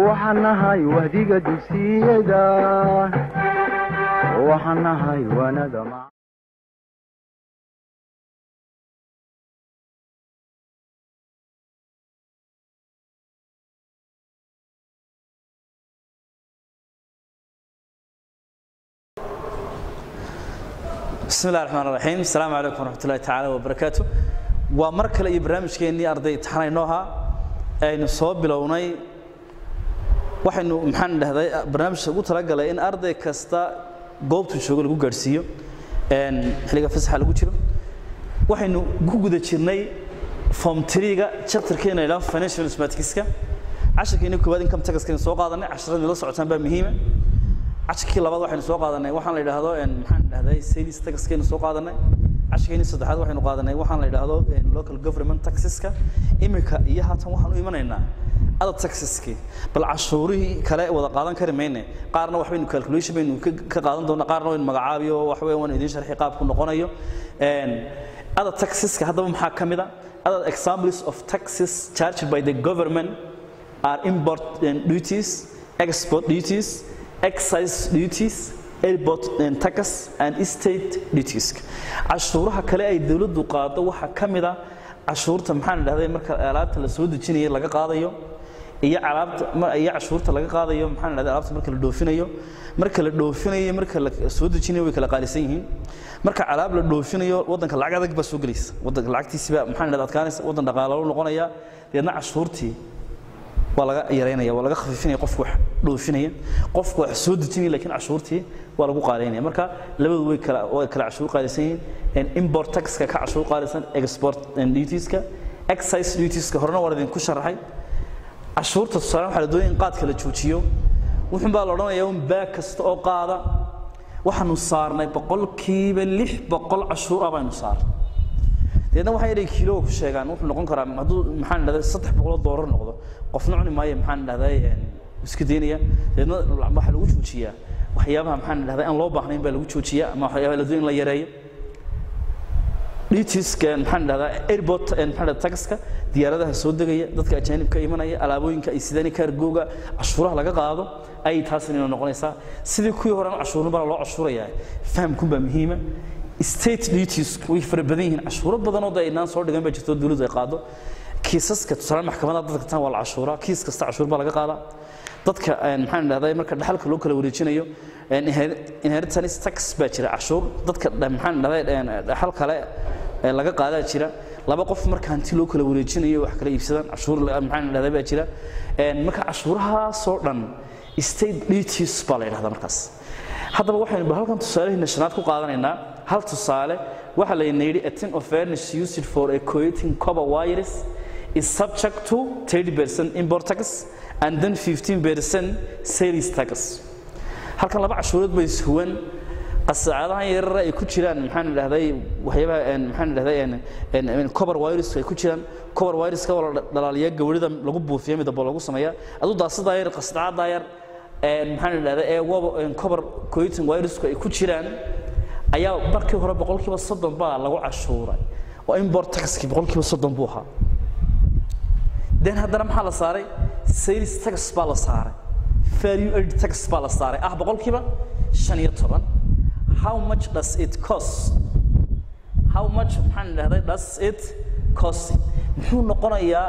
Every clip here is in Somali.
waxaan nahay wahdiga dugsiyada waxaan nahay waanada bismi illahi raxmaan raxiim asalaamu calaykum waraxmatullahi tacaala wabarakaatu waa mar kale iyo barnaamijkeennii arday imtixaan inoo ahaa aynu soo bilownay waxaynu maxaan dhahday barnaamijka ugu talagalay in arday kasta goobtuu joogo lagu gaadhsiiyo xilliga fasaxa lagu jiro waxaynu ku guda jirnay form triga chapterkeena ilaa financial mathematicska casharkeeni koowaad income taxkaynu soo qaadanay casharadii la socotaan baa muhiima casharkii labaad waxaynu soo qaadanay waxaan la yidhaahdo maxaan dhahday sales taxkaynu soo qaadanay casharkeeni saddexaad waxaynu qaadanay waxaan la yidhaahdo local government taxeska imika iyo haatan waxaan u imanaynaa other taxeski bal cashuurihii kale wada qaadan kari mayne qaarna waxbaynu calculation baynu ka qaadan doonaa qaarna waynu magacaabiyo wax weyn waan idiin sharxi qaabku noqonayo other taxeska haddaba maxaa ka mid a other examples of taxes charged by the government are import duties export duties excise duties airport tax and state duties cashuuraha kale ay dawladdu qaado waxaa ka mid a cashuurta maxaan dhahday marka alaabta la soo dejinayo laga qaadayo iyo alaabta iyo cashuurta laga qaadayo maxaan dhahday alaabta marka la dhoofinayo marka la dhoofinayo marka la soo dejinayo way kala qaalisan yihiin marka alaab la dhoofinayo waddanka lacag adag baa soo gelaysa waddanka lacagtiisi baa maxaan dhahday adkaanaysa waddan dhaqaalo noqonaya deedna cashuurtii waa laga yaraynaya waa laga khafiifinaya qofku wax dhoofinaya qofku wax soo dejinaya laakiin cashuurtii waa lagu qaadaynaya marka labadu way kala way kala cashuur qaalisan yihiin import taxka ka cashuur qaalisan export dutieska excise dutieska horena waa idinku sharaxay cashuurta tusaale waxaa la doonaya in qaadka la joojiyo wuxuun baa la odhanayaa un baag kasta oo qaada waxaanu saarnay boqolkiiba lix boqol cashuur ah baynu saarnay deedna waxay inay kiilo ku sheegaan wuxuu noqon karaa hadduu maxaan dhahday saddex boqoloo doolar noqdo qofna cuni maayo maxaan dhahday iska daynaya deedna waxaa lagu joojiyaa waxyaabaha maxaan dhahday aan loo baahnayn baa lagu joojiyaa ama waxyaabaha la doon in la yareeyo dhitiska maxaan dhahdaa airport maxaan dhahdaa taxka diyaaradaha soo degaya dadka ajaanibka imanaya alaabooyinka ay sidaan kaargooga cashuuraha laga qaado ayay taasina inoo noqonaysaa sidii kuwii horena cashuurna baa loo cashuurayaa fahamkun baa muhiima state duties way fara badan yihiin cashuuro badanoo da aynaan soo dhigan baa jirto dawladdu ay qaado kiisaska tusaale maxkamadaha dadka tan waa la cashuuraa kiis kasta cashuur baa laga qaadaa dadka maxaan dhahday marka dhaxalka loo kala wareejinayo inheritance tax baa jira cashuur dadka maxaan dhahday dhaxal kale laga qaadaa jira laba qof marka hanti loo kala wareejinayo wax kala iibsadaan cashuur maxaan dhahday baa jira marka cashuurahaasoo dhan state duties baa la yidhahdaa markaas haddaba waxaynu halkan tusaalaheena shanaad ku qaadanaynaa hal tusaale waxaa layna yidhi a tin of furnish used for a coating copper wires is subject to 30% import tax and then 15% sales tax halkan laba cashuurood bay ishuwan qasaacadahan yarara ay ku jiraan maxaan dhahday waxyaabaha maxaan dhahday cover wires ay ku jiraan cover wireska waa la dhalaaliyaa gawrida lagu buufiya midabo lagu sameeyaa aduu daasadaa yar qasacada yar maxaan dhahday ee waba cover coating wiresku ay ku jiraan ayaa markii hore boqolkiiba soddon baa lagu cashuuray oo import taxkii boqolkiiba soddon buu ahaa den haddana maxaa la saaray sales tax baa la saaray value added tax baa la saaray ah boqolkiiba shan iyo toban how much does it cost how much maxaan dhahday does it cost muxuu noqonayaa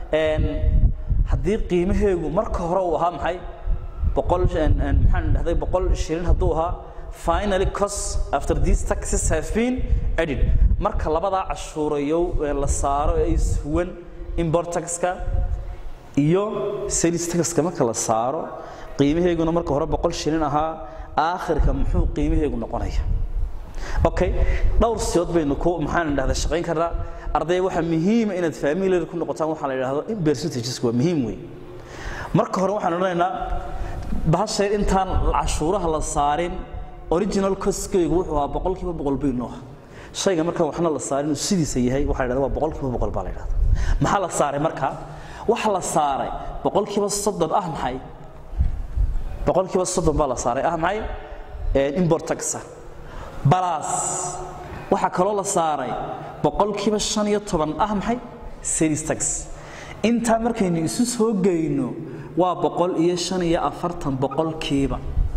haddii qiimaheegu marka hore uu ahaa maxay boqol maxaan dhahday boqol shilin hadduu ahaa finally cost after these taxes have been added marka labadaa cashuurayo la saaro ee ishuwan import taxka iyo sales taxka marka la saaro qiimaheeguna marka hore boqol shilin ahaa aakhirka muxuu qiimaheegu noqonaya okay dhowr siyood baynu ku maxaan dhahdaa shaqayn karnaa arday waxaa muhiima inaad familiar ku noqotaan waxaa la yidhaahdo in percentages waa muhiim wey marka hore waxaan odhanaynaa bahasheer intaan cashuuraha la saarin original costkaygu wuxuu ahaa boqolkiiba boqol bay noo shayga marka waxna la saarin uu sidiisa yahay waxaa la yidhahdaa waa boqolkiiba boqol baa la yidhahdaa maxaa la saaray marka waxa la saaray boqolkiiba soddon ah maxay boqolkiiba soddon baa la saaray ah maxay import taxa balas waxaa kaloo la saaray boqolkiiba shan iyo toban ah maxay sales tax intaa markaynu isu soo geyno waa boqol iyo shan iyo afartan boqolkiiba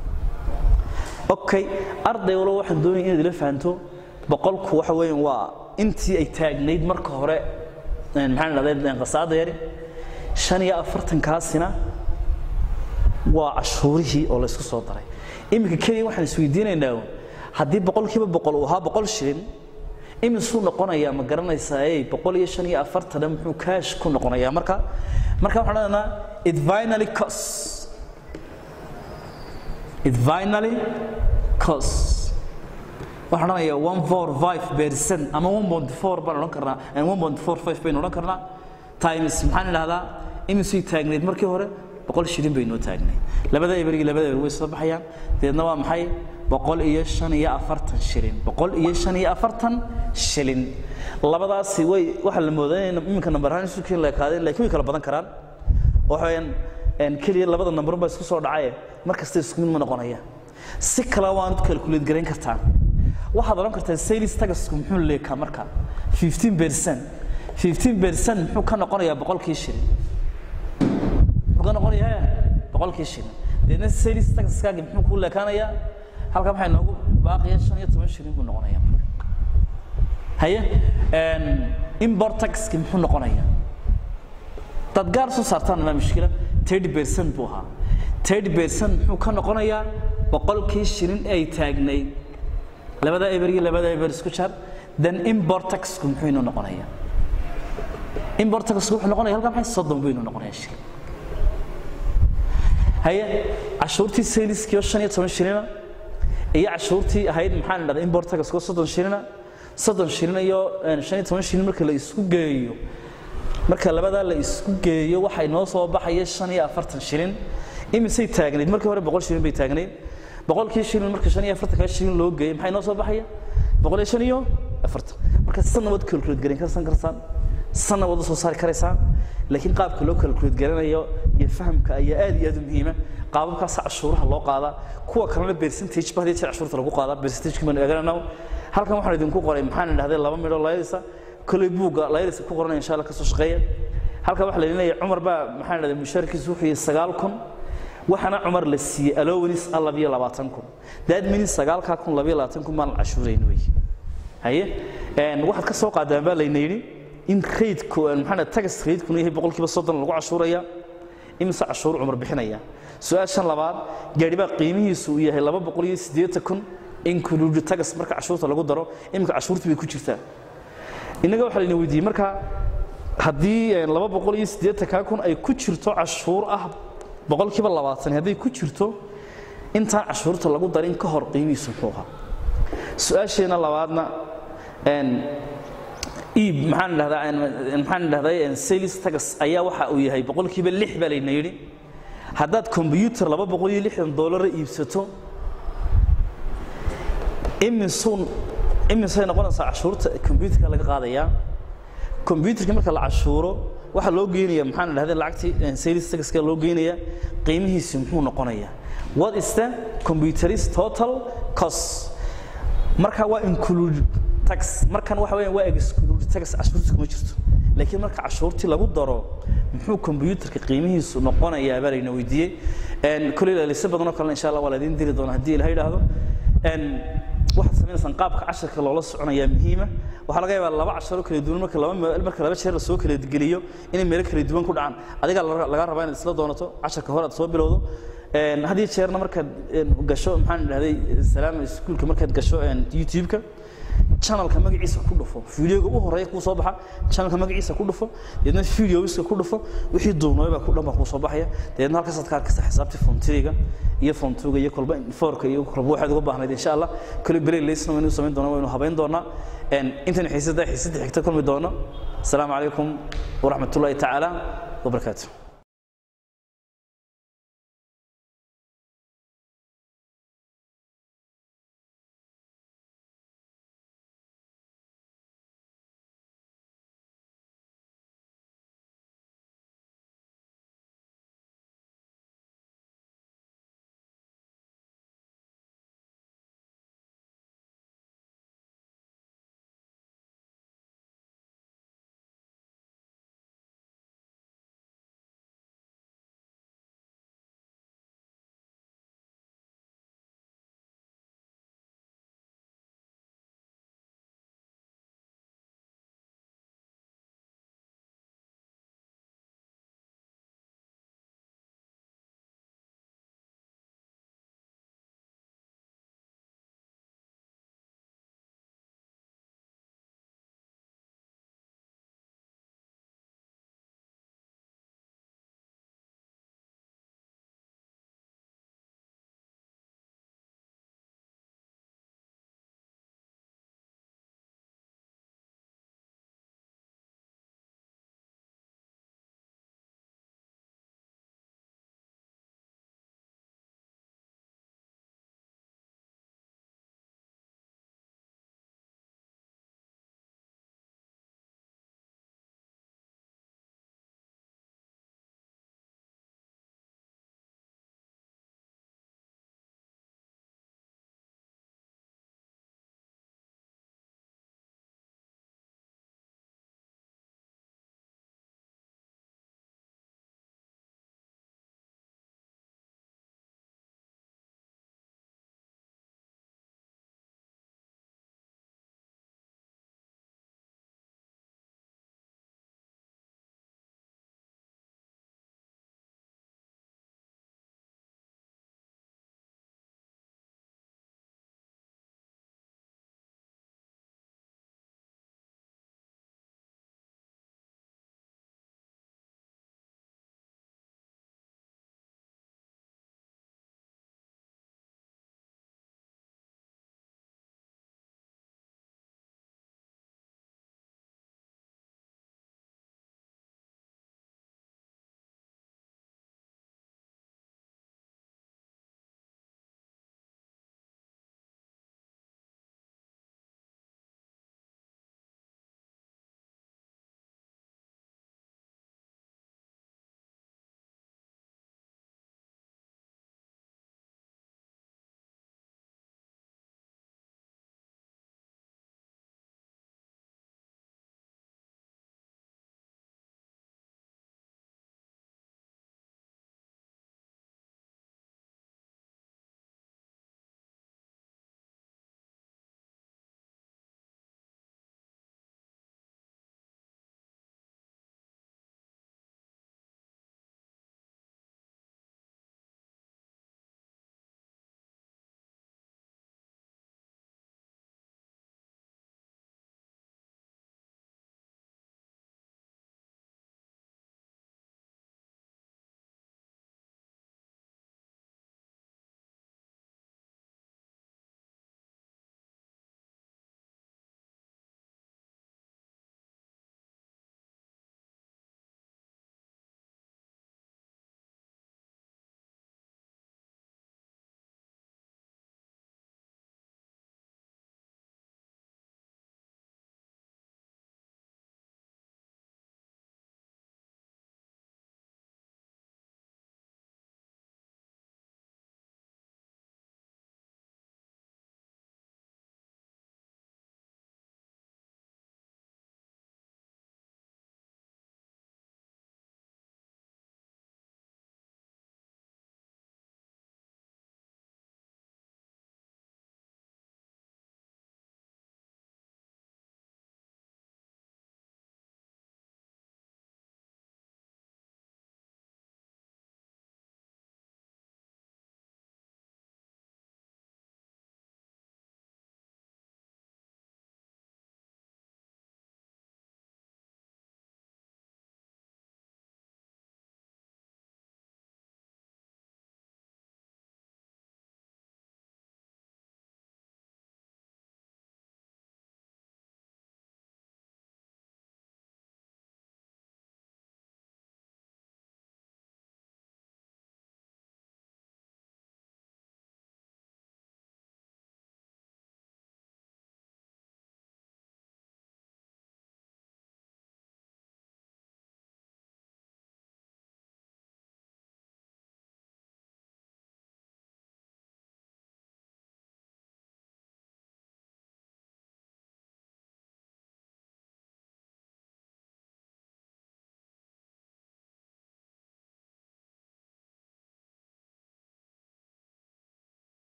okay arday walba waxaan doonaya inaad ila fahanto boqolku waxa weeyaan waa intii ay taagnayd marka hore maxaan dhahday qasaada yari shan iyo afartankaasina waa cashuurihii oo laysku soo daray iminka keliya waxaan isweydiinaynaa haddii boqolkiiba boqol uu ahaa boqol shilin imisuu noqonayaa ma garanaysaa ey boqol iyo shan iyo afartana muxuu kaash ku noqonayaa marka marka waxaan odhanaa it finally cost it finally cost waxaan odhanayaa one four five percent ama one point four baan odhan karnaa one point four five baynu odhan karnaa times maxaan idhahdaa imisay taagneyd markii hore boqol shilin bay noo taagnayd labada eberigi labada eber way soo baxayaan deedna waa maxay boqol iyo shan iyo afartan shilin boqol iyo shan iyo afartan shilin labadaasi way waxaa la moodaa in iminka nambar ahaan isu keen la ekaadeen laakiin way kala badan karaan waxaweyaan keliya labada nambar baa isku soo dhacaye mar kasta isku mid ma noqonaya si kale waanad calculate garayn kartaa waxaad odhan kartaa sales tagasku muxuu leekaa marka 15 percent 15 percent muxuu ka noqonayaa boqolkii shilin muxuu ka noqonayaa boqolkii shilin deedna sales tagaskaagi muxuu ku leekaanayaa halkan waxay noogu baaqiya shan iyo toban shilin buu noqonayaa marka haye import taxki muxuu noqonayaa dad gaar soo saartaan maa mushkila 30 percent buu ahaa 30 percent muxuu ka noqonayaa boqolkii shilin ay taagnayd labada eber iyo labada eber isku jar then import taxku muxuu inuu noqonayaa import taxku wuxuu noqonayaa halkan maxay soddon buu inuu noqonayaa shilin haye cashuurtii saleskiio shan iyo toban shilina iyo cashuurtii ahayd maxaan idhahdaa import taxku soddon shilina soddon shilin iyo shan iyo toban shilin marka la isku geeyo marka labadaa la isku geeyo waxay noo soo baxaya shan iyo afartan shilin imisay taagnayd markii hore boqol shilin bay taagnayd boqolkii shilin marka shan iyo afartankaa shilin loo geeyey maxay noo soo baxaya boqol iyo shan iyo afartan marka sanna waad calculate garan karsan karsaan sanna waad u soo saari karaysaan laakiin qaabka loo calculate garanayo iyo fahamka ayaa aad iyo aad u muhiima qaababkaasa cashuuraha loo qaadaa kuwa kalena percentage ba hadii jeer cashuurta lagu qaadaa percentage baan eegananaa halkan waxaan idinku qoray maxaan idhahday laba midho layadisa kolay buugga layadisa ku qoranaya insha allah ka soo shaqeeya halkan waxaa la leeyahay cumar baa maxaan idhahday mushaarkiisu wuxuu yahay sagaal kun waxaana cumar la siiyey allowanis ah labiyo labaatan kun that means sagaalkaa kun labiyo labaatan kun baan cashuurayn wey haye waxaad ka soo qaadaan baa layna yidhi in raydku maxaa tagas raydkuna yahay boqolkiiba soddon lagu cashuuraya imise cashuur cumar bixinaya su-aashan labaad gaadhi baa qiimihiisu uu yahay laba boqol iyo siddeetan kun include tagas marka cashuurta lagu daro iminka cashuurtii bay ku jirtaa innaga waxaa layna weydiiyey marka haddii laba boqol iyo siddeetankaa kun ay ku jirto cashuur ah boqolkiiba labaatan hadday ku jirto intaan cashuurta lagu darin ka hor qiimihiisu muxuu ahaa su-aasheena labaadna iib maxaan idhahdaa maxaan idhahday sales tagas ayaa waxa uu yahay boqolkiiba lix baa layna yidhi haddaad combyutar laba boqol iyo lixdan doolara iibsato imisun imisay noqonaysaa cashuurta combyutarka laga qaadayaa combyutarka marka la cashuuro waxaa loo geynaya maxaan idhahday lacagtii sales taxka loo geynaya qiimihiisu muxuu noqonayaa what is the computerist total cost marka waa include tax markan waxa weeyaan waa exclude tax cashuurta kuma jirto laakiin marka cashuurtii lagu daro muxuu combyutarka qiimihiisu noqonayaa baa layna weydiiyey koley laalise badanoo kalena insha allah waa la idiin diri doonaa haddii ilaha yidhaahdo waxaad samaynaysaan qaabka casharka loola soconayaa muhiima waxaa laga yaabaa laba casharo kala duwan marka laba marka laba jeer la soo kala geliyo inay meelo kala duwan ku dhacaan adiga laga rabaa inaad isla doonato casharka hore aad soo bilowdo had iyo jeerna markaad gasho maxaan idhahday salaam iskuulka markaad gasho youtube-ka channelka magaciisa ku dhufo videoga u horeeya kuu soo baxa channelka magaciisa ku dhufo deedna videoiska ku dhufo wixii duubnooyba ku dhan baa kuu soo baxaya deedna halkaasaad ka arkaysa xisaabtii fontriga iyo fontuga iyo kolba foorka iyo kolba waxaad uga baahnayd insha allah kale belay leysna waynu samayn doonaa waynu habayn doonaa intan xiisada xiisadda xigta kulmi doono asalaamu calaykum waraxmatullaahi tacaala wabarakaatu